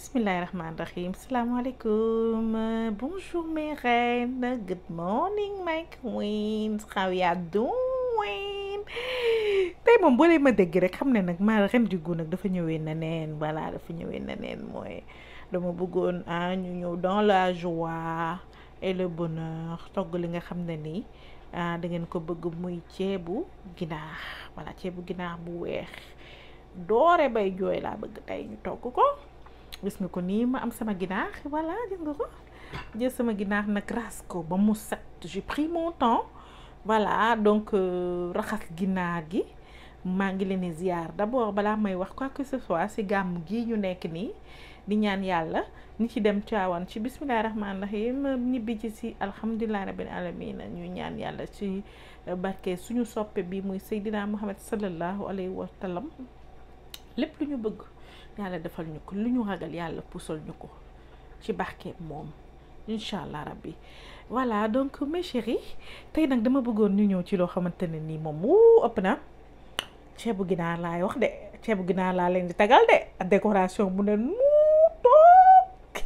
Bismillahirrahmanirrahim. Assalamualaikum. Uh, bonjour mes reines. Good morning my queens. How ya doing? tey moom boo leen ma dégg rek xam ne nag maa ren di gu nag dafa ñëwee na neen voilà dafa ñëwee na neen mooy dama bëggoon ah ñu ñëw dans la joie et le bonheur togg li nga xam ne nii ah da ngeen ko bëgg muy ceebu ginaar voilà ceebu ginaar bu weex doore bay jooy laa bëgg tey ñu togg ko gis nga ko nii ma am sama ginaar voilà gis nga ko jël sama ginaar nag ras ko ba mu set j'ai pris mon temps voilà donc raxas ginaar gi maa ngi leen di ziar d'abord balaa may wax quoi que ce soit ci gàmm gii ñu nekk nii di ñaan yàlla ni ci dem caawan ci bismillahi rahmaani rahim ñibbi ci ci alhamdulillahi rabbil alamin ñu ñaan yàlla ci barke suñu soppe bi muy Seydina Muhammad sallallahu alayhi wa sallam lépp lu ñu bëgg yàlla defal ñu ko lu ñu ragal yàlla pusal ñu ko ci barke moom incha allah rabbi voilà donc mes chéris tey nag dama bëggoon ñu ñëw ci loo xamante ne nii moom wuu ëpp na ceebu ginaar laay wax de ceebu ginaar laa leen di tagal de décoration bu ne mu toog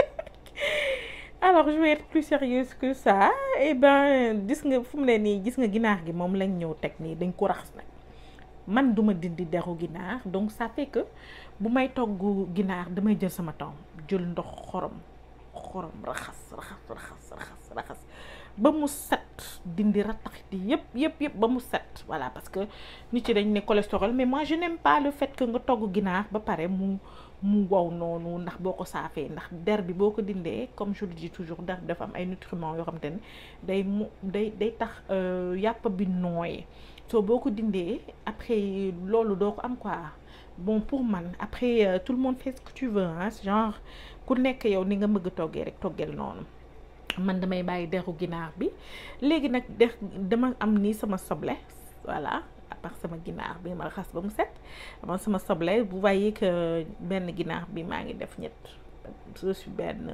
alors je vais être plus sérieuse que ça et ben gis nga fu mu ne nii gis nga ginaar gi moom lañ ñëw teg nii dañ ko raxas nag man duma dindi deru ginaar donc ça fait que bu may togg ginaar damay jël sama temps jël ndox xorom xorom raxas raxas raxas raxas raxas ba mu set dindi rattaxiti yëpp yëpp yëpp ba mu set voilà parce que nit ci dañ ne cholestérol mais moi je n'aime pas le fait que nga togg ginaar ba pare mu mu wow noonu ndax boo ko saafee ndax der bi boo ko dindee comme je le dis toujours der bi dafa am ay nutriments yoo xam te ne day mu day day tax yàpp bi nooy soo boo ko dindee après loolu doo ko am quoi bon pour man après euh, tout le monde fait ce que tu veux hein genre ku nekk yow ni nga bëgg a toggee rek toggeel noonu man damay bàyyi deru ginaar bi léegi nag der dama am nii sama soble voilà à part sama ginaar bi ma raxas ba mu set ama sama soble vous voyez que benn ginaar bi maa ngi def ñett je suis benn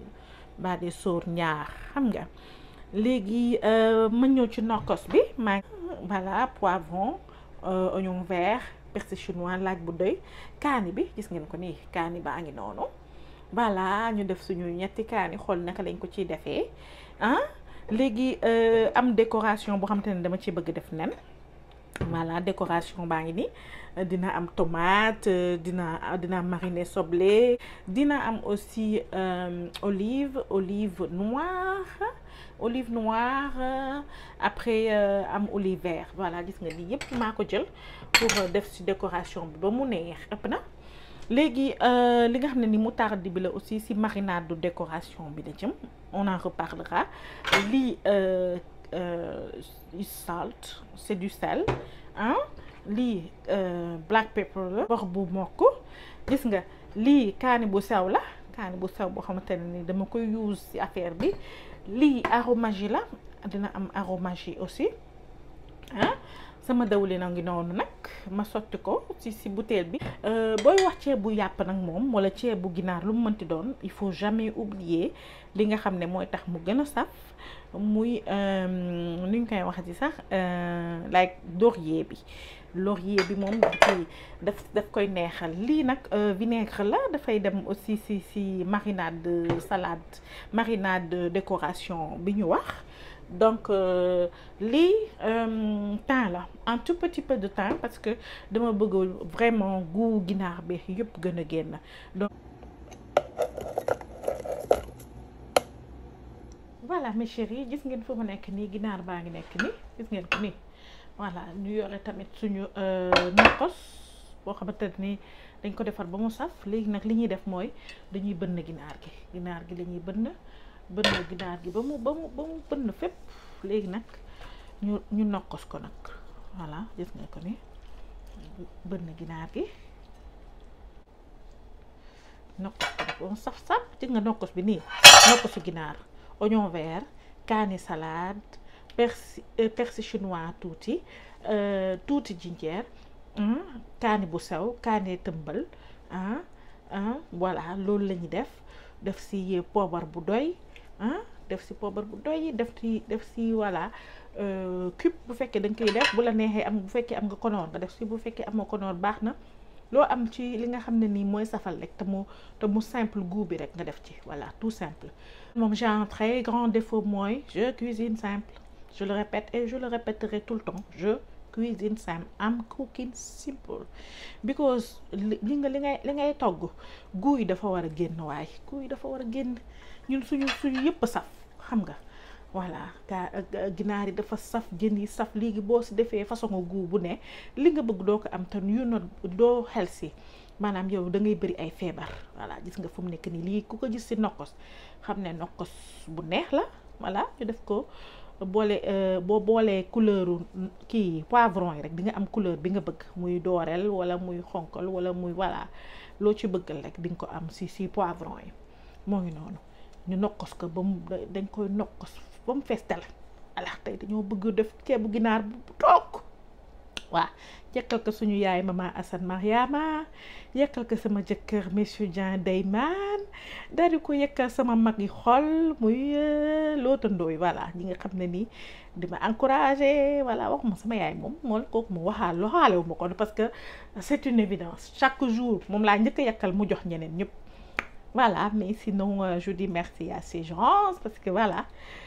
baa de sóor ñaar xam nga léegi ma ñëw ci nokkos bi maa voilà poivron euh, oignon vert persil chinois laaj bu doy kaani bi gis ngeen ko nii kaani baa ngi noonu voilà ñu def suñu ñetti kaani xool naka lañ ko ciy defee ah léegi am décoration boo xamante ne dama ci bëgg def nen voilà décoration baa ngi nii dina am tomate dina dina mariner soble dina am aussi euh, olive olive noire olive noire après euh, am olive vert voilà gis nga lii yëpp maa ko jël pour def ci décoration bi ba mu neex ëpp na léegi li nga xam ne ni moutarde bi la aussi ci marinade de décoration bi la jëm on en reparlera lii euh, euh, salt c'est du sel ah lii black pepper la wax bu mokk gis nga lii kaani bu sew la kaani bu sew boo xamante ne ni dama koy use ci affaire bi lii aromagie la dina am aromagie aussi ah sama dawlin a ngi noonu nag ma sotti ko ci ci bouteille bi booy wax ceebu yàpp nag moom wala ceebu ginaar lu mu mënti doon il faut jamais oublier li nga xam ne mooy tax mu gën a saf muy nu ñu koy waxati sax like laurier bi laurier bi moom ci daf daf koy neexal lii nag vinaigre la dafay dem aussi ci ci marinade de salade marinade de décoration bi ñu wax donc euh, lii euh, thym la un tout petit peu de thym parce que dama bëgg vraiment goût ginaar bi yëpp gën a génn donc voilà mes chéris gis ngeen fu mu nekk nii ginaar baa ngi nekk nii gis ngeen ko nii voilà ñu yore tamit suñu nokkos boo xamante ni dañ ko defar ba mu saf léegi nag li ñuy def mooy dañuy bënn ginaar gi ginaar gi la ñuy bënn bënn ginaar gi ba mu ba mu ba mu bënn fépp léegi nag ñu ñu nokkos ko nag voilà gis nga ko ni bënn ginaar gi nokkos ko nag ba mu saf saf gis nga nokkos bi nii nokkosu ginaar oignon vert kaani salade persil persil chinois tuuti tuuti jinjeer kaani bu sew kaani tëmbal ah ah voilà loolu la ñuy def def si poobar bu doy ah def si poobar bu doy def si def si voilà cube bu fekkee da nga koy def bu la neexee am bu fekkee am nga konoor nga def si bu fekkee amoo konoor baax na loo am ci li nga xam ne nii mooy safal rek te mu te mu simple goût bi rek nga def ci voilà tout simple moom j'ai un très grand défaut mooy je cuisine simple je le répète et je le répéterai tout le temps je cuisine simple am cooking simple because li nga li ngay li ngay togg goût yi dafa war a génn waaye goût yi dafa war a génn ñun suñu suñu yëpp saf xam nga voilà gaa ginaar yi dafa saf jën yi saf léegi boo si defee façon goût bu ne li nga bëgg doo ko am te yu not doo xel si maanaam yow da ngay bëri ay feebar voilà gis nga fu mu nekk nii lii ku ko gis si nokkos xam ne nokkos bu neex la voilà ñu def ko boole boo boolee couleuru kii poivron yi rek di nga am couleur bi nga bëgg muy dooreel wala muy xonkal wala muy voilà loo ci bëggal rek di nga ko am si si poivron yi moo ngi noonu ñu nokkos ko ba mu dañ koy nokkos ba mu fees la ala tey dañoo bëgg def ceebu ginaar bu toog waa yekkal ko suñu yaay mama Assane Mariama yekkal ko sama jëkkër monsieur Dieng Deyman daal di ko yekkal sama mag yi xol muy lootandooy voilà ñi nga xam ne nii di ma encouragé voilà wax ma sama yaay moom moom kooku mu waxaal waxaale wu ma ko parce que c'est une évidence chaque jour moom laa njëkk a yekkal mu jox ñeneen ñëpp voilà mais sinon je dis merci à ces gens parce que voilà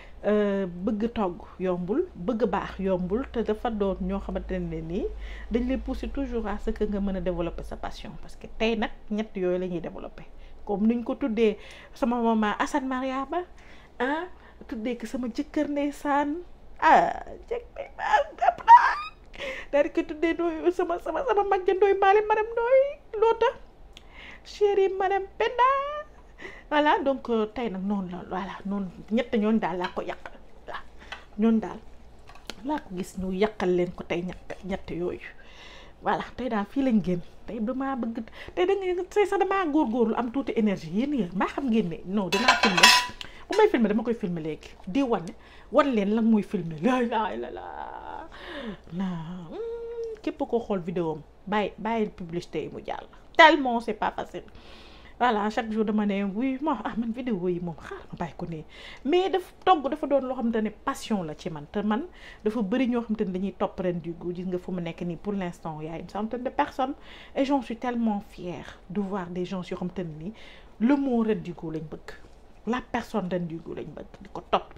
bëgg togg yombul bëgg baax yombul te dafa doon ñoo xamante ne nii dañ lay pousser toujours à ce que nga mën a développer sa passion parce que tey nag ñett yooyu la ñuy développer comme niñ ko tuddee sama maman Assane Mariama ah tuddee ko sama jëkkër ndeysaan ah jëkk ëpp naa daal di ko tuddee dooy sama sama sama mag ja ndooy maali madame ndooy loota chérie madame Penda voilà donc tey nag noonu la voilà noonu ñett ñooñu daal laa ko yàqal waaw ñooñu daal laa ko gis ñu yàqal leen ko tey ñett ñett yooyu voilà tey daal fii lañ génn tey damaa bëgg tey da nga tey sax damaa góorgóorlu am tuuti énergie yéen yéen maa xam ngeen ne non dinaa filmer bu may filmer dama koy filmer léegi di wane wan leen lan muy filmer la la la la na képp koo xool vidéo am bàyyi bàyyi publicité yi mu jàll tellement c'est pas facile voilà chaque jour dama ne oui ma ah man vidéo yi moom xaar ma bàyyi ko nii mais daf togg dafa doon loo xamante ne passion la ci man te man dafa bëri ñoo xamante ne dañuy topp ren du goût gis nga fu mu nekk nii pour l'instant y a une centaine de personnes et j'en suis tellement fière de voir des gens yoo xamante ne nii le mot ren du goût lañ bëgg la personne ren du goût lañ bëgg di ko topp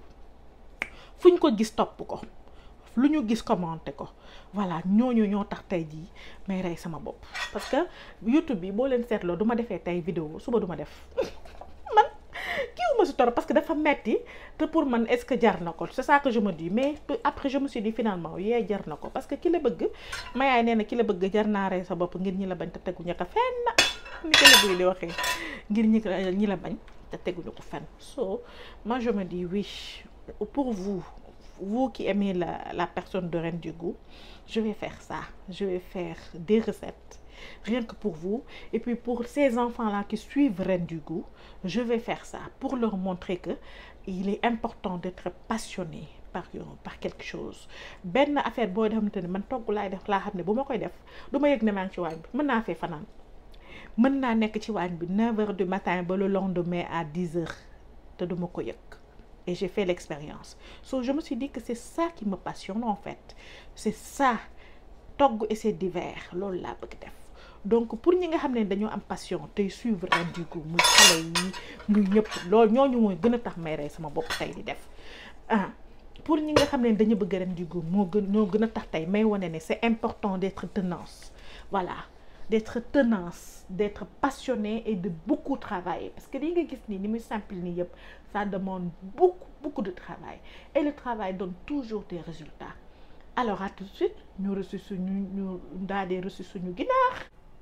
fu ñu ko gis topp ko lu ñu gis commenté ko voilà ñooñu ñoo tax tey jii may rey sama bopp parce que YouTube bi boo leen seetloo du ma defee tey vidéo suba du ma def man kiiwu ma si torop parce que dafa metti te pour man est-ce que jar na ko c'est ça que je me dis mais après je me suis dit finalement yee jar na ko parce que ki la bëgg ma yaay nee na ki la bëgg jar naa rey sa bopp ngir ñi la bañ te teguñu ko fenn ni ko la bëgg di waxee ngir ñi ñi la bañ te teguñu ko fenn so moi je me dis oui pour vous vous qui aimez la, la personne de Reine du Goût, je vais faire ça. Je vais faire des recettes, rien que pour vous. Et puis pour ces enfants-là qui suivent Reine du Goût, je vais faire ça pour leur montrer que il est important d'être passionné par, par quelque chose. Ben affaire boo xamante ne man togg laay def laa xam ne bu ma koy def du ma yëg ne maa ngi ci waañ bi mën naa fee fanaan mën naa nekk ci waañ bi 9 heures du matin ba le lendemain à 10 heures te du ma ko yëg. et j'ai fait l'expérience so je me suis dit que c'est ça qui me passionne en fait c'est ça togg et c'est divers loolu laa bëgg def donc pour ñi nga xam ne dañoo am passion tey suivre Reine du Goût muy xale yi muy ñëpp loolu ñooñu mooy gën a tax may rey sama bopp tey di def ah pour ñi nga xam ne dañu bëgg Reine du Goût moo gën ñoo gën a tax tey may wane ne c'est important d'être tenace voilà d'être tenace d'être passionné et de beaucoup travailler parce que li nga gis nii ni muy simple nii yëpp ça demande beaucoup beaucoup de travail et le travail donne toujours des résultats alors à tout de suite ñu reçu suñu ñu daal di reçu suñu ginaar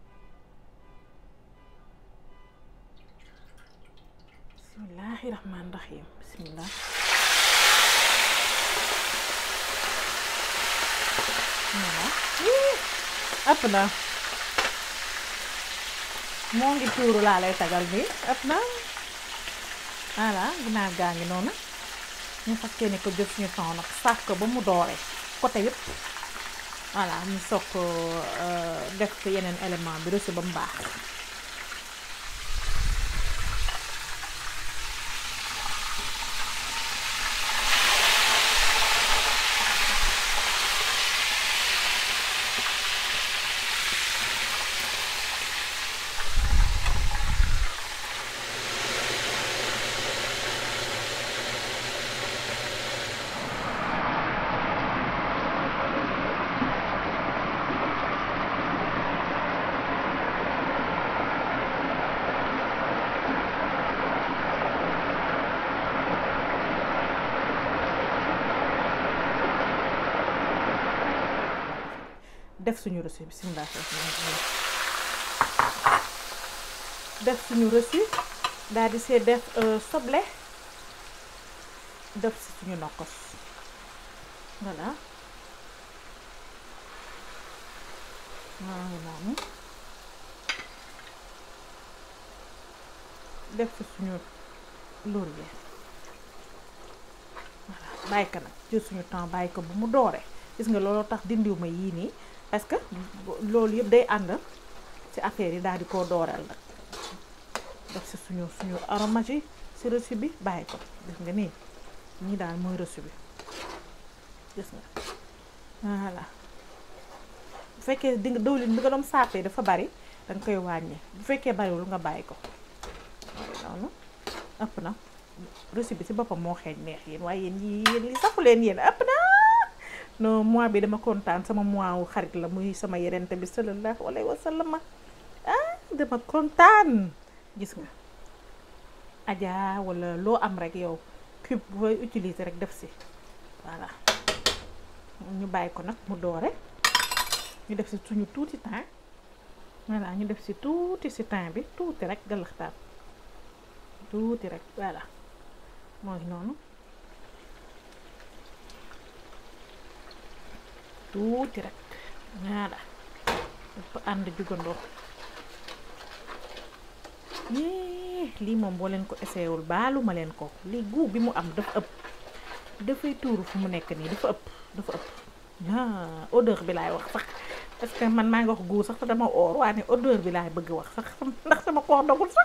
bismillahi rahmaani rahim bismillah voilà ëpp na moo ngi tuuru laa lay tagal bi ëpp na voilà ginaar gaa ngi noonu ñu fas yéene ko jël suñu temps nag saaf ko ba mu doore côté yëpp voilà ñu soog ko def yeneen élément bi reçu ba mu baax def suñu reçu bismillah def suñu reçu daal di see def soble def si suñu nokkos voilà maa ngi noonu def si suñu laurier voilà bàyyi ko nag jël suñu temps bàyyi ko bu mu dooree gis nga looloo tax dindiw ma yii nii parce que loolu yëpp day ànd ci affaire yi daal di koo dooreel nag def si suñu suñu aromage yi si reçu bi bàyyi ko gis nga nii ñii daal mooy reçu bi gis nga voilà bu fekkee di nga dëwlin bi nga doon sàppee dafa bari danga koy wàññi bu fekkee bariwul nga bàyyi ko noonu ëpp na reçu bi si boppam moo xeeñ neex yéen waaye yéen yi yéen li safu leen yéen ëpp na non mois bi dama kontaan sama mois wu xarit la muy sama yerente bi sallallahu alayhi wa sallam ah dama kontaan gis nga aja wala loo am rek yow cube booy utiliser rek def si voilà ñu bàyyi ko nag mu doore ñu def si suñu tuuti temps voilà ñu def si tuuti si temps bi tuuti rek galaxtaan tuuti rek voilà mooy noonu tuuti rek voilà dafa ànd jugandoo yee lii moom boo leen ko essayé wul baalu ma leen ko lii goût bi mu am dafa ëpp dafay tuuru fu mu nekk nii dafa ëpp dafa ëpp ah odeur bi laay wax sax parce que man maa ngi wax goût sax te dama oor waa ne odeur bi laay bëgg wax sax ndax sama koor dogul sax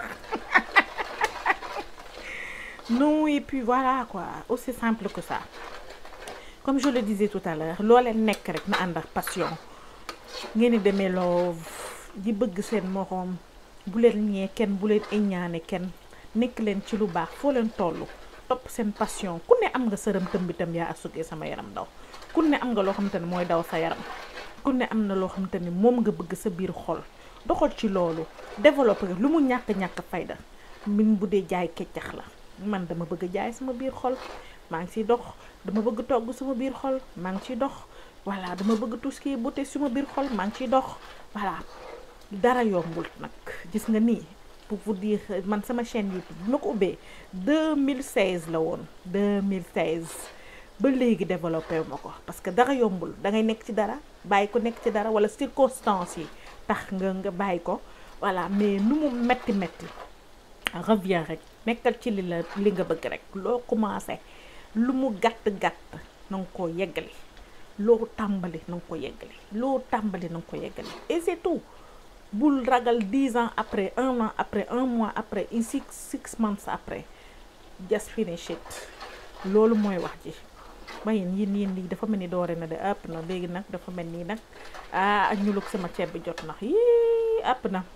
non et puis voilà quoi aussi simple que ça comme je le disais tout à l'heure loo leen nekk rek na ànd ak passion ngeen di demee love di bëgg seen moroom bu leen ñee kenn bu leen iññaane kenn nekk leen ci lu baax foo leen toll topp seen passion ku ne am nga sërëm tëm bitam yaa asugee sama yaram daw ku ne am nga loo xamante ne mooy daw sa yaram ku ne am na loo xamante ni moom nga bëgg sa biir xol doxal ci loolu développé lu mu ñàkk-ñàkk fayda min bu dee jaay keccax la man dama bëgg jaay sama biir xol maa ngi ciy dox dama bëgg togg sama biir xol maa ngi ciy dox voilà dama bëgg tout ce qui est beauté sama biir xol maa ngi ciy dox voilà dara yombul nag gis nga nii pour vous dire man sama chaîne YouTube bi ma ko ubbee 2016 la woon 2016 ba léegi développé wu ma ko parce que dara yombul da ngay nekk ci dara bàyyi ko nekk ci dara wala circonstances yi tax nga nga bàyyi ko voilà mais nu mu metti metti reviens rek nekkal ci li la li nga bëgg rek loo commencé lu mu gàtt gàtt na nga koo yeggali loo tàmbali na nga ko yeggali loo tàmbali na nga ko yeggali et c'est tout bul ragal dix ans après un an après un mois après in six six months après just finish it loolu mooy wax ji ba yéen yéen yéen lii dafa mel ni doore na de ëpp na léegi nag dafa mel nii nag ah ak ñulug sama ceeb bi jot nax yii ëpp na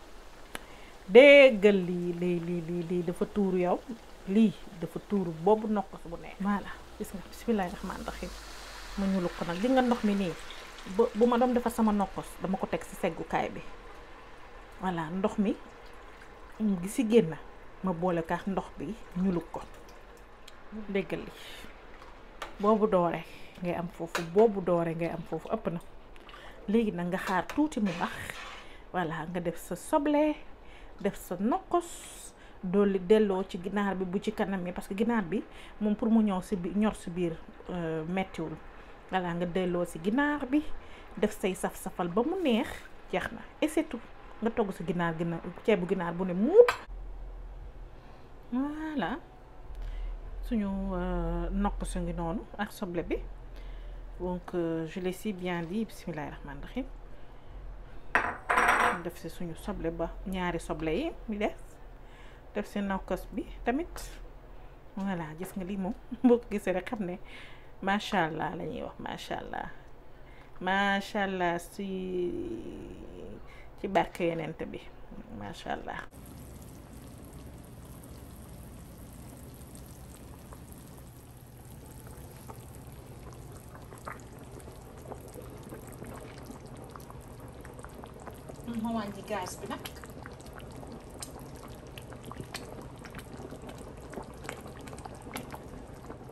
déggal lii lii lii lii lii dafa tuuru yow lii dafa tuuru boobu nokkos bu neex voilà gis nga bismillahi rahmaani rahim ma ñulug ko nag li nga ndox mi nii bu bu ma doon defar sama nokkos dama ko teg ci seggukaay bi voilà ndox mi gi ci génn ma boole kaax ndox bi ñulug ko déggal li boobu doore ngay am foofu boobu doore ngay am foofu ëpp na léegi nag nga xaar tuuti mu bax voilà nga def sa soble def sa nokkos dolli delloo ci ginaar bi bu ci kanam yi parce que ginaar bi moom pour mu ñëw si biir ñor si biir mettiwul voilà nga delloo si ginaar bi def say saf-safal ba mu neex jeex na et c'est tout nga togg sa ginaar ginaar ceebu ginaar bu ne muut voilà suñu nokk su ngi noonu ak soble bi donc je l'ai si bien dit bismillahi rahmaani rahim def si suñu soble ba ñaari soble yi mi des def si nokkos bi tamit voilà gis nga lii moom boo ko gisee rek xam ne macha allah la ñuy wax macha allah macha allah si ci barke yenente bi macha allah ma wàññi gaz bi nag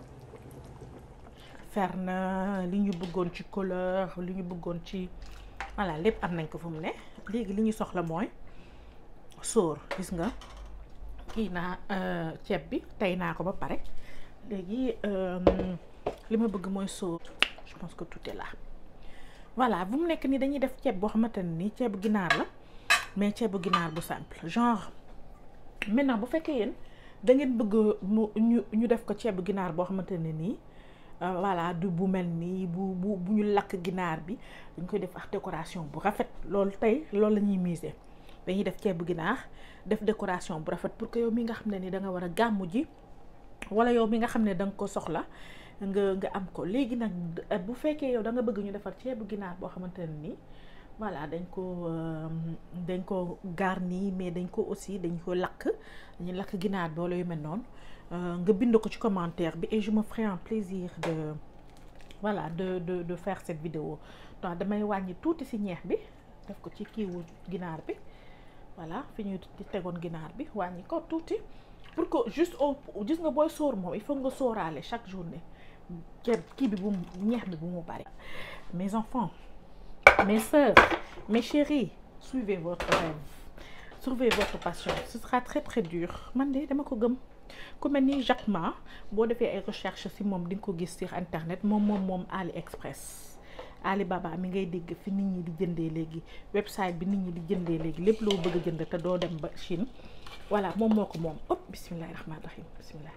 fer na li ñu bëggoon ci couleur li ñu bëggoon ci voilà lépp am nañ ko fu mu ne léegi li ñu soxla mooy sóor gis nga kii naa ceeb bi tey naa ko ba pare léegi li ma bëgg mooy sóor je pense que tout est là voilà bu mu nekk nii dañuy def ceeb boo xamante ne nii ceebu ginaar la mais ceebu ginaar bu simple genre maintenant bu fekkee yéen da ngeen bëgg mu ñu ñu def ko ceebu ginaar boo xamante ne nii voilà du bu mel nii bu bu bu ñu lakk ginaar bi dañ koy def ak décoration bu rafet loolu tey loolu la ñuy miser dañuy def ceebu ginaar def décoration bu rafet pour que yow mi nga xam ne ni da nga war a gàmmu ji wala yow mi nga xam ne da nga ko soxla nga nga am ko léegi nag bu fekkee yow da nga bëgg ñu defar ceebu ginaar boo xamante ne nii voilà dañ ko dañ ko garni mais dañ ko aussi dañ ko lakk dañu lakk ginaar bi wala yu mel noonu nga bind ko ci commentaire bi et je me ferai un plaisir de voilà de de de faire cette vidéo donc damay wàññi tuuti ci ñeex bi def ko ci kiiwu ginaar bi voilà fi ñuy tegoon ginaar bi wàññi ko tuuti pour que juste au gis nga booy sóor moom il faut nga sóoraale chaque journée ceeb kii bi bu ñeex bi bu mu bari mes enfants mes sœurs mes chéris suivez votre rêve suivez votre passion ce sera très très dur man de dama ko gëm ku mel ni Jacques Ma boo defee ay recherche ci moom di nga ko gis sur internet moom moom moom AliExpress Alibaba mi ngay dégg fi nit ñi di jëndee léegi website bi nit ñi di jëndee léegi lépp loo bëgg a jënd te doo dem ba Chine voilà moom moo ko moom ëpp bisimilahi rahmaani rahim bisimilah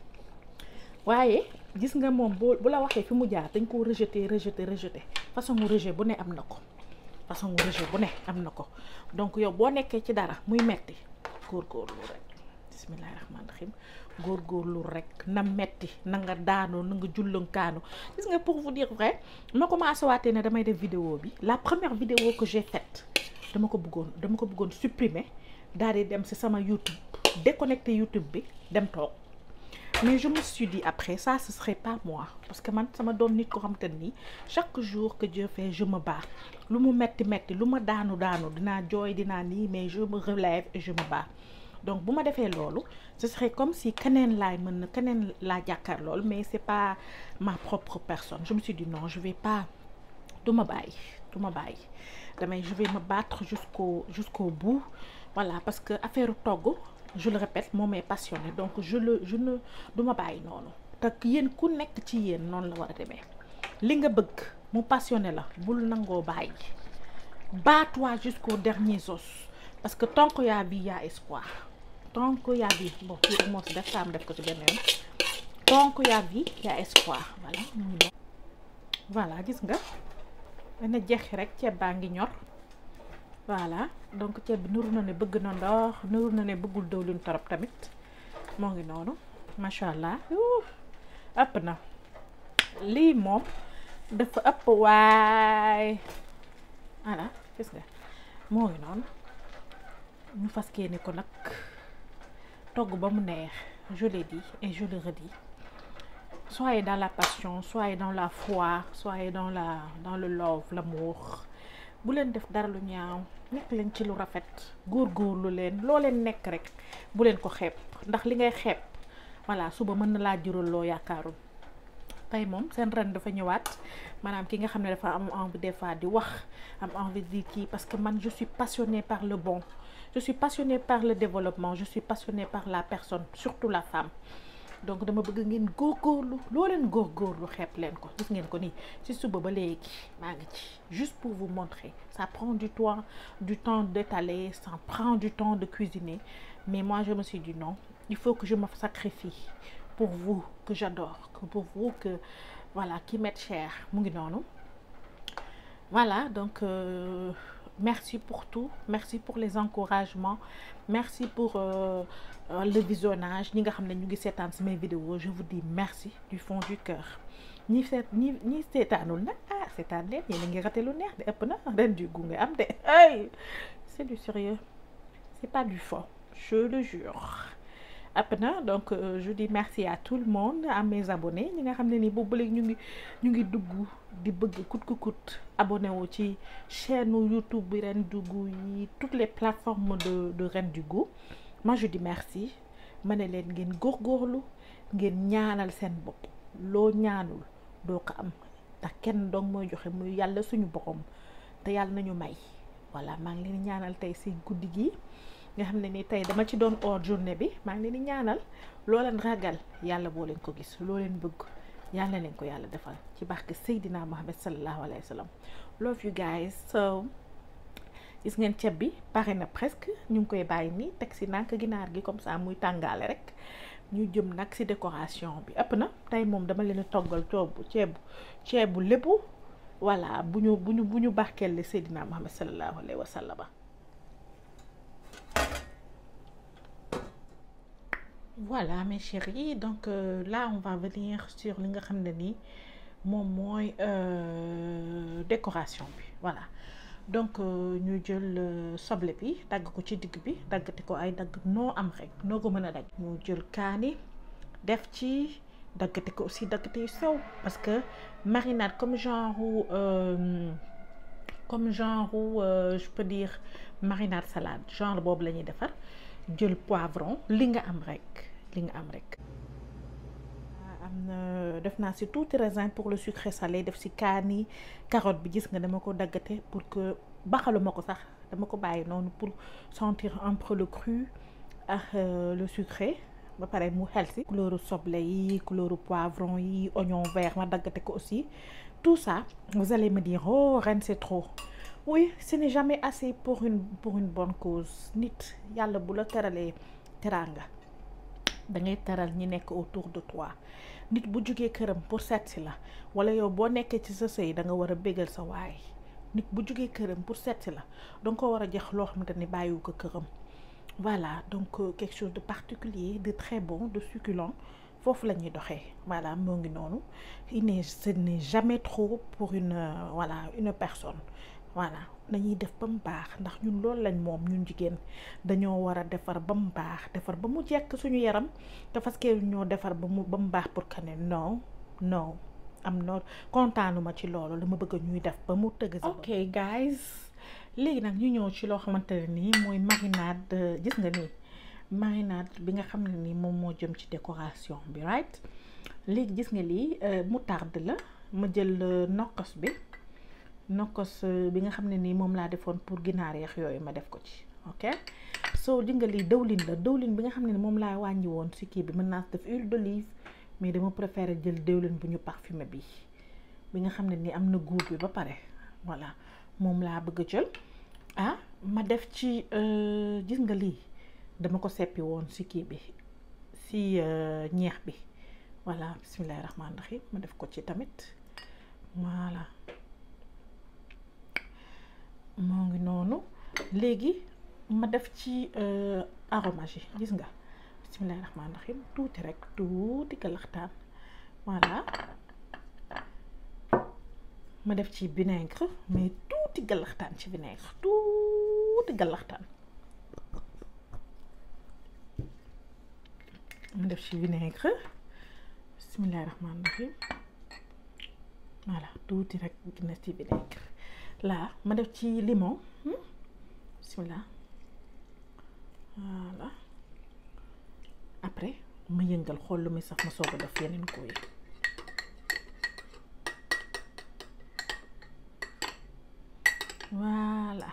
waaye gis nga moom boo bu la waxee fi mu jaar dañ koo rejeté rejeté rejeté façon mu rejet bu ne am na ko façon mu rejet bu ne am na ko donc yow boo nekkee ci dara muy metti góorgóorlu rek bisimilahi rahmaani rahim góorgóorlu rek na metti na nga daanoo na nga jullankaanu gis nga pour vous dire vrai ma commencé waatee ne damay def vidéo bi la première vidéo que j'ai faite dama ko bëggoon dama ko bëggoon supprimer daal di dem ci sama YouTube déconnecté YouTube bi dem toog mais je me suis dit après ça ce serait pas moi parce que man sama doon nit ko xam te nii chaque jour que Dieu fait je me bats lu mu metti metti lu ma daanu daanu dinaa jooy dinaa nii mais je me relève et je me bats donc bu ma defee loolu ce serait comme si keneen laay mën na keneen laa jàkkaar loolu mais c'est pas ma propre personne je me suis dit non je vais pas du ma bàyyi du ma bàyyi damay je vais me battre jusqu'au jusqu'au bout voilà parce que affaire togg je le répète moom est passionné donc je le je ne du ma bàyyi noonu te yéen ku nekk ci yéen noonu la war a demee li nga bëgg mu passionné la bul nangoo bàyyi bats-toi jusqu'au dernier os parce que tant que y a vie y a espoir tant que y a vie bon fii rek moo si def saam def ko ci benn yoon tant que y a vie y a espoir voilà voilà gis nga dana jeexi rek ceeb baa ngi ñor voilà donc ceeb bi nuru na ne bëgg na ndox nuru na ne bëggul dëwlin torop tamit moo ngi noonu macha allah ëpp na lii moom dafa ëpp waay voilà gis nga moo ngi noonu ñu fas ni ko nag togg ba mu neex je l'ai dit et je le redis soyez dans la passion soyez dans la foi soyez dans la dans le love l'amour bu leen def dara lu ñaaw nekk leen ci lu rafet góorgóorlu leen loo leen nekk rek bu leen ko xeeb ndax li ngay xeeb voilà suba mën na laa jural loo yaakaarul tey moom seen ren dafa ñëwaat maanaam ki nga xam ne dafa am envie des fois di wax am envie di kii parce que man je suis passionnée par le bon je suis passionnée par le développement je suis passionnée par la personne surtout la femme donc dama bëgg ngeen góorgóorlu loo leen góorgóorlu xeeb leen ko gis ngeen ko nii ci suba ba léegi maa ngi ci juste pour vous montrer ça prend du temps du temps d'étaler ça prend du temps de cuisiner mais moi je me suis dit non il faut que je me sacrifie pour vous que j'adore que pour vous que voilà qui m'êtes cher mu ngi noonu voilà donc euh, merci pour tout merci pour les encouragements merci pour euh, euh, le visionnage ñi nga xam ne ñu ngi seetaan samay vidéo je vous dis merci du fond du cœur ñi seet ñi ñi seetaanul nag ah seetaan leen yéen a ngi rate lu neex de ëpp na ren du gu nga am de ay c'est du sérieux c'est pas du faux je le jure ëpp na donc euh, je dis merci à tout le monde à mes abonnés ñi nga xam ne nii boobu léegi ñu ngi ñu ngi dugg di bëgg kut ku kut abonné wu ci chaîne YouTube bi Ren du Goût yi toutes les plateformes de de Ren du Goût moi je dis merci ma ne leen ngeen góorgóorlu ngeen ñaanal seen bopp loo ñaanul doo ko am ndax kenn dong mooy joxe muy yàlla suñu borom te yàlla nañu may voilà maa ngi leen ñaanal tey si guddi gi nga xam ne ni tey dama ci doon or journée bi maa ngi leen di ñaanal loo leen ragal yàlla boo leen ko gis loo leen bëgg yàlla leen ko yàlla defal ci barke Seydina Muhammad sallallahu alayhi wa sallam love you guys so gis ngeen ceeb bi pare na presque ñu ngi koy bàyyi nii teg si nànk ginaar gi comme ça muy tàngaale rek ñu jëm nag si décoration bi ëpp na tey moom dama leen toggal coobu ceebu ceebu lépp voilà bu ñu bu ñu bu ñu barkeel le Seydina Muhammad sallallahu alayhi wa sallam voilà mes chéris donc euh, là on va venir sur li nga xam ne nii moom mooy décoration bi voilà donc ñu jël soble bi dagg ko ci digg bi daggati ko ay dagg noo am rek noo ko mën a dagg ñu jël kaani def ci daggati ko aussi daggati yu sew parce que marinade comme genre euh, comme genre euh, je peux dire marinade salade genre boobu la ñuy defar jël poivron li nga am rek li nga am rek am na def naa si tuuti raisin pour le sucré salé def si kaani carotte bi gis nga dama ko daggate pour que baxaluma ko sax dama ko bàyyi noonu pour sentir un peu le cru ak le sucré ba pare mu xel si couleur soble yi couleur poivron yi oignon vert ma daggate ko aussi tout ça vous allez me dire oh ren c'est trop oui ce n'est jamais assez pour une pour une bonne cause nit yàlla bu la teralee teraanga da ngay teral ñi nekk autour de toi nit bu jugee këram pour seet si la wala yow boo nekkee ci sa sëy da nga war a bégal sa waay nit bu jugee këram pour seet si la danga ko war a jox loo xamante ni bàyyiwu ko këram voilà donc euh, quelque chose de particulier de très bon de succulent foofu la ñuy doxee voilà moo ngi noonu il n'est ce n'est jamais trop pour une euh, voilà une personne voilà dañuy def ba mu baax ndax ñun loolu lañ moom ñun jigéen dañoo war a defar ba mu baax defar ba mu jekk suñu yaram te parce que ñoo defar ba mu ba mu baax pour que ne non non am na kontaanuma ci loolu la ma bëgg ñuy def ba mu tëgg sa ok guys léegi nag ñu ñëw ci loo xamante ne nii mooy marinade gis nga nii marinade bi nga xam ne nii moom moo jëm ci décoration bi right léegi gis nga lii moutarde la ma jël nokkos bi nokkos bi nga xam ne nii moom laa defoon pour ginaar yeex yooyu ma def ko ci ok soo di nga lii dëwlin la dëwlin bi nga xam ne ni moom laa wàññi woon si kii bi mën naa def huile d'olive mais dama préféré jël dëwlin bu ñu parfumé bi bi nga xam ne ni am na goût bi ba pare voilà moom laa bëgg a jël ah ma def ci gis nga lii dama ko seppi woon si kii bi si ñeex bi voilà bismillahi rahmaani rahim ma def ko ci tamit voilà moo ngi noonu léegi ma def ci aromage yi gis nga bismillahi rahmaani rahim tuuti rek tuuti galaxtaan voilà ma def ci vinaigre mais tuuti galaxtaan ci vinaigre tuuti galaxtaan ma def ci vinaigre bismillahi rahmaani rahim voilà tuuti rek gina ci vinaigre laa ma def ci limon bismillah voilà après ma yëngal xool lu muy sax ma soog a def yeneen ko yi voilà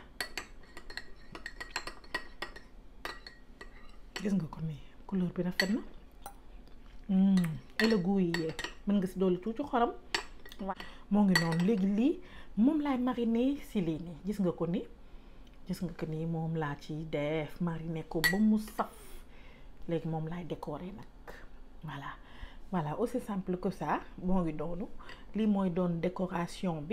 gis nga ko nii couleur bi rafet na et le goût yi yee mën nga si dolli tuuti xorom waaw moo ngi noonu léegi lii moom laay mariner si lii nii gis nga ko ni gis nga ko nii moom laa ci def mariner ko ba mu saf léegi moom laay décorer nag voilà voilà aussi simple que ça moo ngi noonu lii mooy doon décoration bi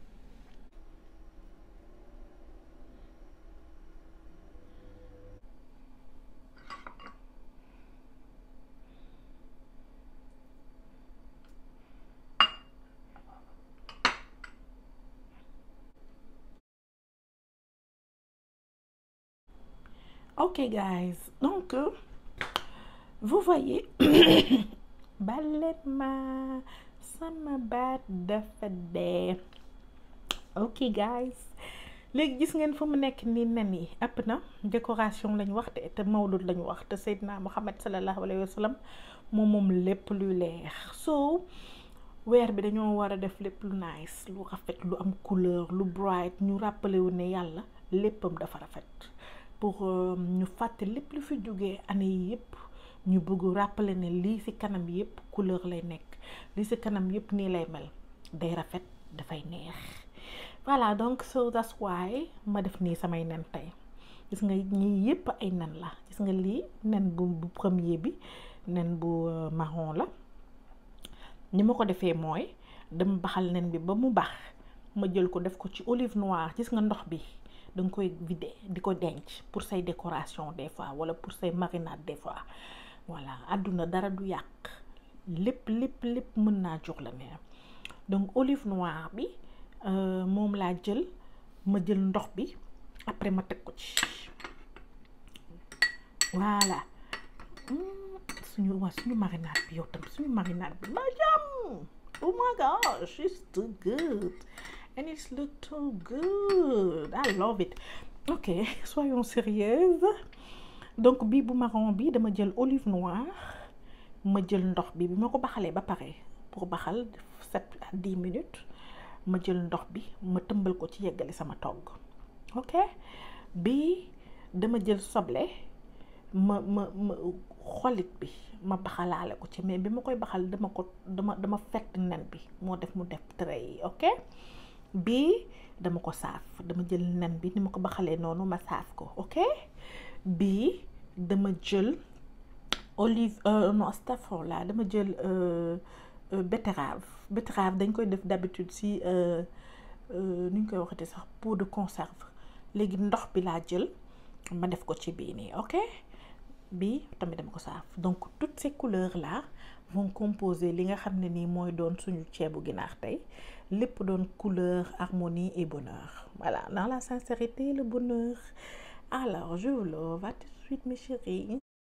ok guys donc vous voyez balet ma sama baat dafa dee ok guys léegi gis ngeen fu mu nekk ni nen yi ëpp na décoration lañu wax te te mawlud lañu wax te Seydina Muhammad sallallahu alayhi wa sallam moom moom lépp luy leer so weer bi dañoo war a def lépp lu nice lu rafet lu am couleur lu bright ñu rappelé wu ne yàlla léppam dafa rafet pour ñu fàtte lépp lu fi jógee année yi yëpp ñu bëgg rappeler ne lii ci kanam yëpp couleur lay nekk lii ci kanam yëpp nii lay mel day rafet dafay neex voilà donc so that's why ma def nii samay nen tey gis nga ñii yëpp ay nen la gis nga lii nen bu bu premier bi nen bu marron la ni ma ko defee mooy dama baxal nen bi ba mu bax ma jël ko def ko ci olive noire gis nga ndox bi da nga koy vider di ko denc pour say décoration des fois wala pour say marinade des fois voilà àdduna dara du yàq lépp lépp lépp mën naa jox la ne donc olive noire bi moom laa jël ma jël ndox bi après ma teg ko ci voilà suñu waa suñu marinade bi yow tam suñu marinade bi ma jàmm oh my gosh it's too good and it's look too good I love it ok soyons sérieuses donc bii bu marron bi dama jël olive noire ma jël ndox bi bi ma ko baxalee ba pare pour baxal sept à dix minutes ma jël ndox bi ma tëmbal ko ci yeggali sama togg ok bii dama jël soble ma ma ma xolit bi ma baxalaale ko ci mais bi ma koy baxal dama ko dama dama fett nen bi moo def mu def trait yi ok bii dama ko saaf dama jël nen bi ni ma ko baxalee noonu ma saaf ko ok bii dama jël olive non astafurlah dama jël betterave betterave dañ koy def d'habitude si nu ñu koy waxati sax pot de conserve léegi ndox bi laa jël ma def ko ci bii nii ok bii tamit dama ko saaf donc toutes ces couleurs là vont composer li nga xam ne nii mooy doon suñu ceebu ginaar tey lépp doon couleur harmonie et bonheur voilà dans la sincérité le bonheur alors je vous love à tout de suite mes chéris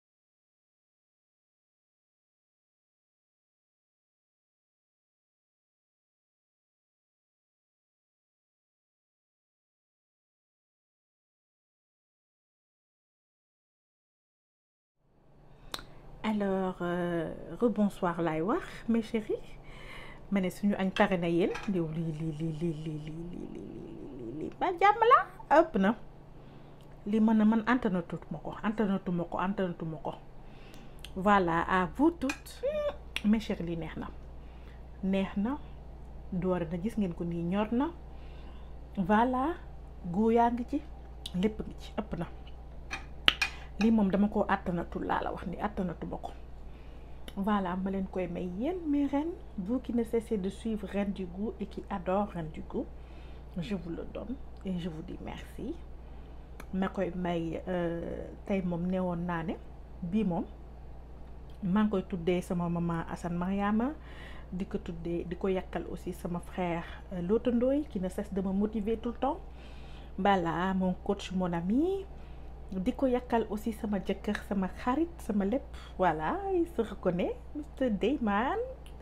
alors euh, rebonsoir laay wax mes chéris ma ne suñu añ pare na yéen liw lii lii lii lii lii lii lii lii ba jàmm la ëpp na li mën a man antanatut ma ko antanatu ma ko antanatu ma ko voilà à vous toutes mes chéris lii neex na neex na doore na gis ngeen ko nii ñor na voilà gu yaa ngi ci lépp ngi ci ëpp na lii moom dama ko àttanatul laa la wax ni àttanatu ma ko voilà ma leen koy may yéen mes reines vous qui ne cessez de suivre Reine du Goût et qui adore Reine du Goût je vous le donne et je vous dis merci ma koy may tey moom newoon naa ne bii moom maa ngi koy tuddee sama maman Assane Mariama di ko tuddee di ko yàkkal aussi sama frère Lota Ndoye qui ne cesse de me motiver tout le temps voilà mon coach mon ami di ko yàkkal aussi sama jëkkër sama xarit sama lépp voilà il se reconnaît Mr Dayman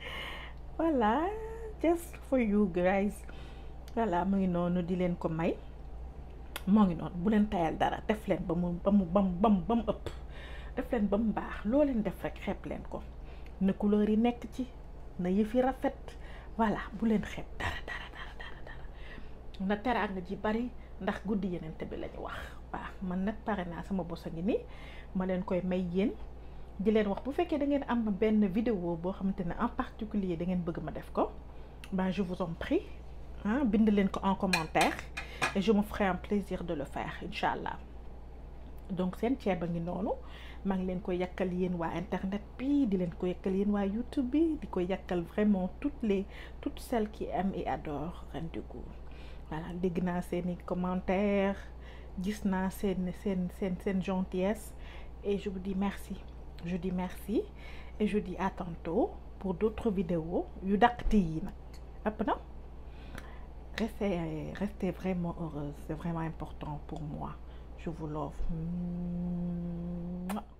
voilà just for you guys voilà mu ngi noonu di leen ko may moo ngi noonu bu leen tayal dara def leen ba mu ba mu ba mu ba mu ba mu ëpp def leen ba mu baax loo leen def rek xeeb leen ko na couleur yi nekk ci na yëf yi rafet voilà bu leen xeeb dara dara dara dara dara na teraanga ji bari ndax guddi yeneen bi la ñu wax waaw man nag pare naa sama bos a ngi nii ma leen koy may yéen di leen wax bu fekkee da ngeen am benn vidéo boo xamante ne en particulier da ngeen bëgg ma def ko ben je vous en prie ah bind leen ko en commentaire et je me ferai un plaisir de le faire incha allah donc seen ceeb a ngi noonu maa ngi leen koy yàkkal yéen waa internet bi di leen ko yàkkal yéen waa YouTube bi di ko yàkkal vraiment toutes les toutes celles qui aiment et adorent Reine du Goût voilà dégg naa seeni commentaires gis naa seen seen seen seen gentillesse et je vous dis merci je dis merci et je dis à tantôt pour d'autres vidéos yu dàqti yi nag ëpp na restez restez vraiment heureuse c'est vraiment important pour moi je vous love